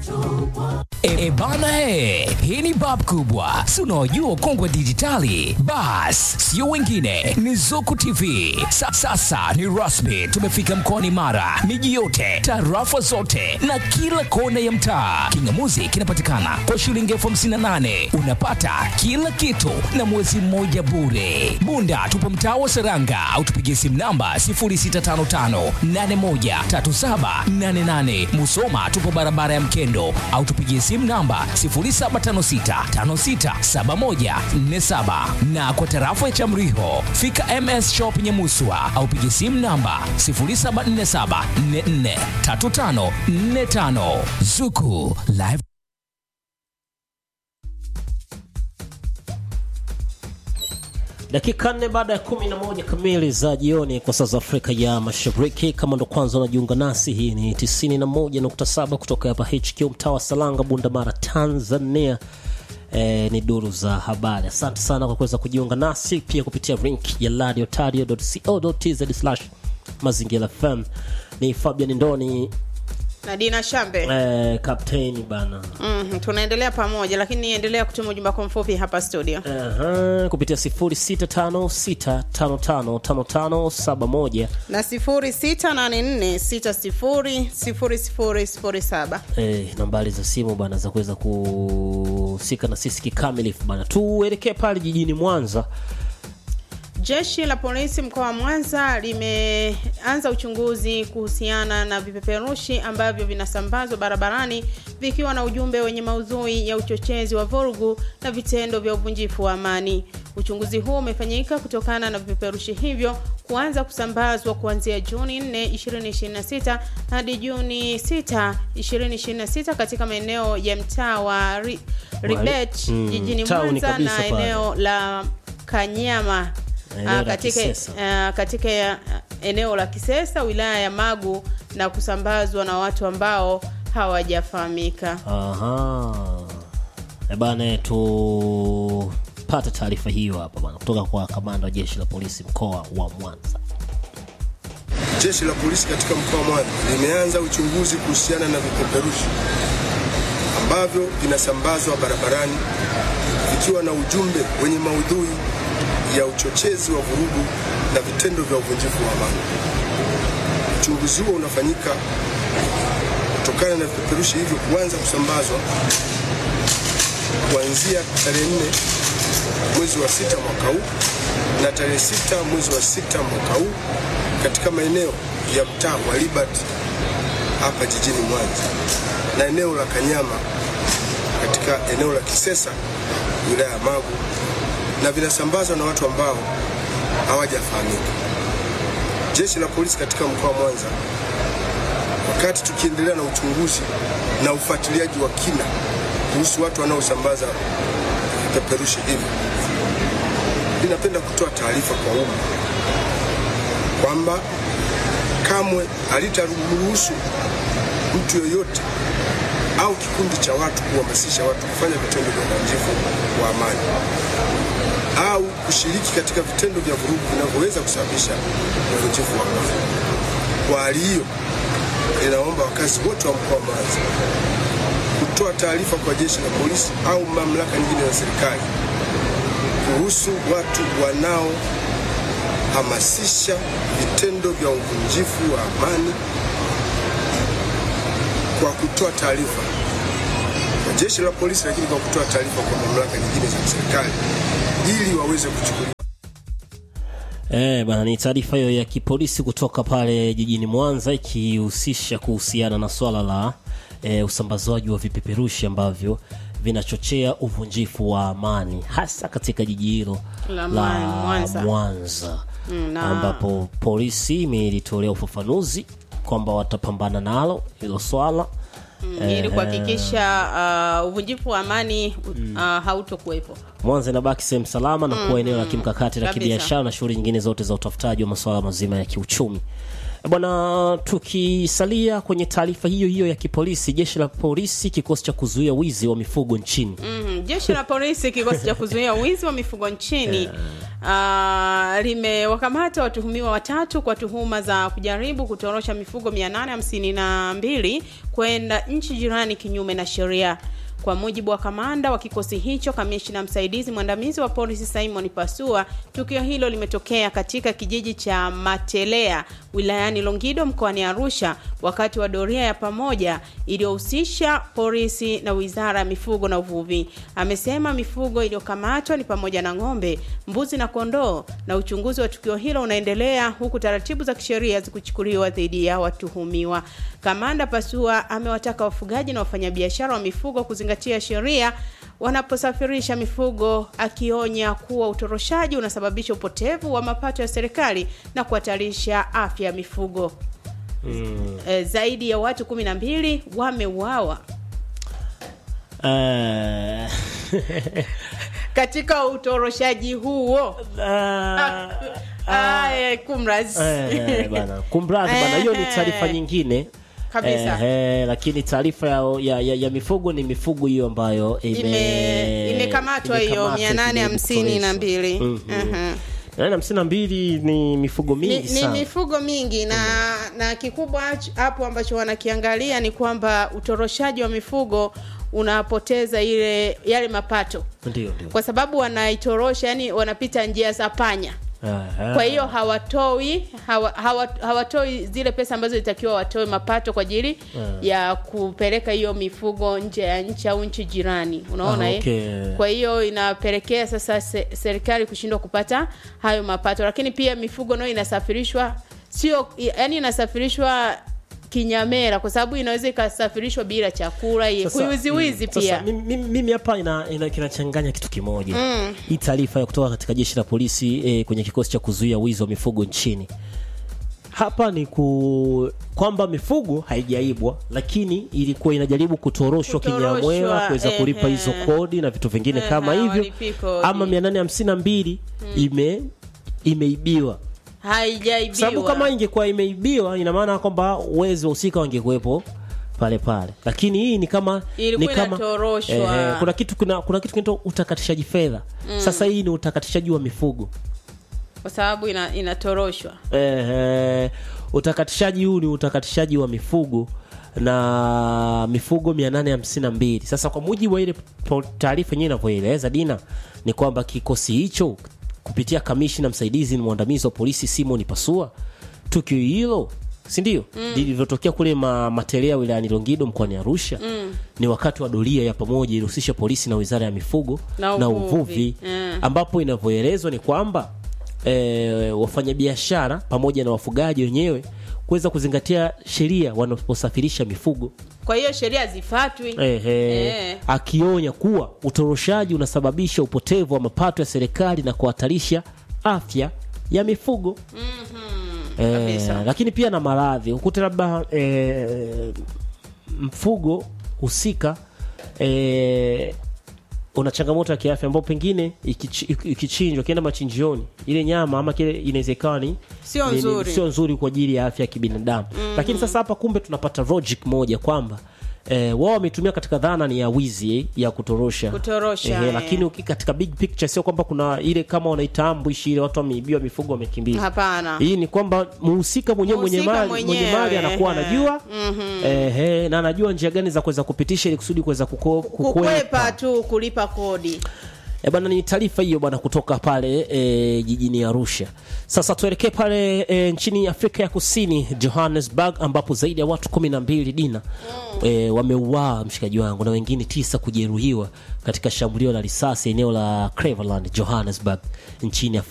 E, bana he, hii ni bab kubwa, si unaojua ukongwe wa dijitali? Bas, sio wengine, ni Zuku TV. Sa, sasa ni rasmi, tumefika mkoani Mara, miji yote, tarafa zote na kila kona ya mtaa. Kingamuzi kinapatikana kwa shilingi elfu hamsini na nane unapata kila kitu na mwezi mmoja bure. Bunda tupo mtaa wa Seranga au tupigie simu namba 0655813788. Musoma tupo barabara ya Mkendo au tupigie simu namba 0756567147 na kwa tarafa ya Chamriho fika MS Shop Nyamuswa au pigie simu namba 0747443545 Zuku Live dakika nne baada ya kumi na moja kamili za jioni kwa saa za Afrika ya Mashariki. Kama ndo kwanza unajiunga nasi, hii ni 91.7 kutoka hapa HQ mtaa wa Salanga, Bundamara, Tanzania. E, ni duru za habari. Asante sana kwa kuweza kujiunga nasi pia kupitia link ya radiotario.co.tz mazingira FM. Ni Fabian Ndoni na Dina Shambe. e, kapteni bana Mm, tunaendelea pamoja lakini endelea kutuma ujumbe wako mfupi hapa studio. Aha, kupitia 0656555571 Na 0684600007. eh, nambari za simu bana za kuweza kuhusika na sisi kikamilifu bana. Tuelekee pale jijini Mwanza. Jeshi la polisi mkoa wa Mwanza limeanza uchunguzi kuhusiana na vipeperushi ambavyo vinasambazwa barabarani vikiwa na ujumbe wenye maudhui ya uchochezi wa vurugu na vitendo vya uvunjifu wa amani. Uchunguzi huu umefanyika kutokana na vipeperushi hivyo kuanza kusambazwa kuanzia Juni 4, 2026 hadi Juni 6, 2026 katika maeneo ya mtaa wa Ri- Ribet Mm, jijini town Mwanza kabisa na pale. eneo la Kanyama Eneo Ah, la katika, Kisesa. ah, katika ya- eneo la Kisesa wilaya ya Magu na kusambazwa na watu ambao hawajafahamika. Aha. E bana, tupate taarifa hiyo hapa bana kutoka kwa kamanda wa jeshi la polisi mkoa wa Mwanza. Jeshi la polisi katika mkoa wa Mwanza limeanza uchunguzi kuhusiana na vipeperushi ambavyo vinasambazwa barabarani vikiwa na ujumbe wenye maudhui ya uchochezi wa vurugu na vitendo vya uvunjifu wa amani. Uchunguzi huo unafanyika kutokana na vipeperushi hivyo kuanza kusambazwa kuanzia tarehe nne mwezi wa sita mwaka huu na tarehe sita mwezi wa sita mwaka huu katika maeneo ya mtaa wa Libat hapa jijini Mwanza na eneo la Kanyama katika eneo la Kisesa wilaya ya Magu, na vinasambazwa na watu ambao hawajafahamika. Jeshi la polisi katika mkoa wa Mwanza, wakati tukiendelea na uchunguzi na ufuatiliaji wa kina kuhusu watu wanaosambaza vipeperushi hivi, linapenda kutoa taarifa kwa umma kwamba kamwe halitaruhusu mtu yoyote au kikundi cha watu kuhamasisha watu kufanya vitendo vya uvunjifu wa amani au kushiriki katika vitendo vya vurugu vinavyoweza kusababisha uvunjifu wa amani. Kwa hali hiyo, inaomba wakazi wote wa mkoa wa Mwanza kutoa taarifa kwa jeshi la polisi au mamlaka nyingine za serikali kuhusu watu wanaohamasisha vitendo vya uvunjifu wa amani kwa kutoa taarifa kwa jeshi la polisi, lakini kwa kutoa taarifa kwa mamlaka nyingine za serikali ili waweze kuchukuliwa Eh, bana ni taarifa hiyo ya kipolisi kutoka pale jijini Mwanza ikihusisha kuhusiana na swala la eh, usambazwaji wa vipeperushi ambavyo vinachochea uvunjifu wa amani hasa katika jiji hilo La Mwanza. Mwanza Mm, na- ambapo polisi imelitolea ufafanuzi kwamba watapambana nalo hilo swala Mm, ili kuhakikisha uh, uvunjifu wa amani uh, hautokuwepo. Mwanza inabaki sehemu salama na kuwa eneo la kimkakati la Kabisa. kibiashara na shughuli nyingine zote za utafutaji wa masuala mazima ya kiuchumi. Bwana, tukisalia kwenye taarifa hiyo hiyo ya kipolisi, jeshi la polisi kikosi cha kuzuia wizi wa mifugo nchini Mm, jeshi la polisi kikosi cha kuzuia wizi wa mifugo nchini ah, limewakamata watuhumiwa watatu kwa tuhuma za kujaribu kutorosha mifugo 852 kwenda nchi jirani kinyume na sheria. Kwa mujibu wa kamanda wa kikosi hicho, kamishna msaidizi mwandamizi wa polisi Simon Pasua, tukio hilo limetokea katika kijiji cha Matelea wilayani Longido mkoani Arusha wakati wa doria ya pamoja iliyohusisha polisi na wizara ya mifugo na uvuvi. Amesema mifugo iliyokamatwa ni pamoja na ng'ombe, mbuzi na kondoo, na uchunguzi wa tukio hilo unaendelea huku taratibu za kisheria zikichukuliwa dhidi ya watuhumiwa. Kamanda Pasua amewataka wafugaji na wafanyabiashara wa mifugo kuzingatia sheria wanaposafirisha mifugo, akionya kuwa utoroshaji unasababisha upotevu wa mapato ya serikali na kuhatarisha afya ya mifugo. E, zaidi ya watu kumi na mbili wameuawa Eh, katika utoroshaji huo. ah, Ah, eh, kumraz. eh, bana kumradhi bana, hiyo ni taarifa nyingine Kabisa. Eh, eh, lakini taarifa ya, ya, ya, ya mifugo ni mifugo hiyo ambayo ime- Ime- imekamatwa hiyo imekamatwa mia nane hamsini na mbili Mhm. Mia nane hamsini na mbili ni mifugo ni, mingi ni sana mifugo mingi na na kikubwa ch- hapo ambacho wanakiangalia ni kwamba utoroshaji wa mifugo unapoteza ile yale mapato ndio ndio kwa sababu wanaitorosha yani wanapita njia za panya Aha. kwa hiyo hawatoi hawa, hawa, hawatoi zile pesa ambazo itakiwa watoe mapato kwa ajili ya kupeleka hiyo mifugo nje ya nchi au nchi jirani unaona Ah, eh? okay. kwa hiyo inapelekea sasa se, serikali kushindwa kupata hayo mapato lakini pia mifugo nayo inasafirishwa sio yani inasafirishwa kinyamera kwa sababu inaweza ikasafirishwa bila chakula Sasa, kuiwiziwizi mm, pia sasa, mimi- mimi mimi hapa ina, ina kinachanganya kitu kimoja hii taarifa ya kutoka katika jeshi la polisi eh, kwenye kikosi cha kuzuia wizi wa mifugo nchini hapa ni ku kwamba mifugo haijaibwa lakini ilikuwa inajaribu kutoroshwa Kutoroshwa, kinyamwela kuweza kulipa ehe. hizo kodi na vitu vingine Ehe, kama hivyo hawalipi kodi. ama 852 ime imeibiwa haijaibiwa sababu kama ingekuwa imeibiwa ina maana kwamba wezi wahusika wangekuwepo pale pale lakini hii ni kama Ilikuwa ni kama inatoroshwa. eh, kuna kitu kuna, kuna kitu kinaitwa utakatishaji fedha sasa hii ni utakatishaji wa mifugo kwa sababu ina, inatoroshwa eh, eh, utakatishaji huu ni utakatishaji wa mifugo na mifugo 852 sasa kwa mujibu wa ile po- taarifa yenyewe inavyoeleza dina ni kwamba kikosi hicho kupitia kamishna msaidizi ni mwandamizi wa polisi simon pasua tukio hilo sindio lilivyotokea kule ma, matelea wilayani longido mkoani arusha ni wakati wa doria ya pamoja ilihusisha polisi na wizara ya mifugo Na na uvuvi. uvuvi Mm. ambapo inavyoelezwa ni kwamba e, wafanyabiashara pamoja na wafugaji wenyewe kuweza kuzingatia sheria wanaposafirisha mifugo kwa hiyo sheria zifatwi Ehe, Eh. akionya kuwa utoroshaji unasababisha upotevu wa mapato ya serikali na kuhatarisha afya ya mifugo Eh, kabisa. lakini pia na maradhi ukute labda eh, mfugo husika eh, una changamoto ya kiafya ambao pengine ikichi- iki- ikichinjwa kienda machinjioni ile nyama ama kile inaweza ikawa ni Sio ni- ni- nzuri. sio nzuri kwa ajili ya afya ya kibinadamu lakini sasa hapa kumbe tunapata logic moja kwamba eh, wao wametumia katika dhana ni ya wizi eh, ya kutorosha Kutorosha, Ehe, eh. lakini uki- katika big picture sio kwamba kuna ile kama wanaita ambush ile watu wameibiwa mifugo wamekimbia hapana hii ni kwamba muhusika mwenyewe mwenye Mhusika mali mwenye mwenyewe, mali anakuwa ehe. anajua ehe, na anajua njia gani za kuweza kupitisha ili kusudi kuweza kuko- kukwepa kukwepa tu kulipa kodi E bana, ni taarifa hiyo bwana kutoka pale e, jijini Arusha. Sasa tuelekee pale e, nchini Afrika ya Kusini, Johannesburg, ambapo zaidi ya watu kumi na mbili dina e, wameuawa mshikaji wangu na wengine tisa kujeruhiwa katika shambulio la risasi eneo la Cleveland, Johannesburg nchini Afrika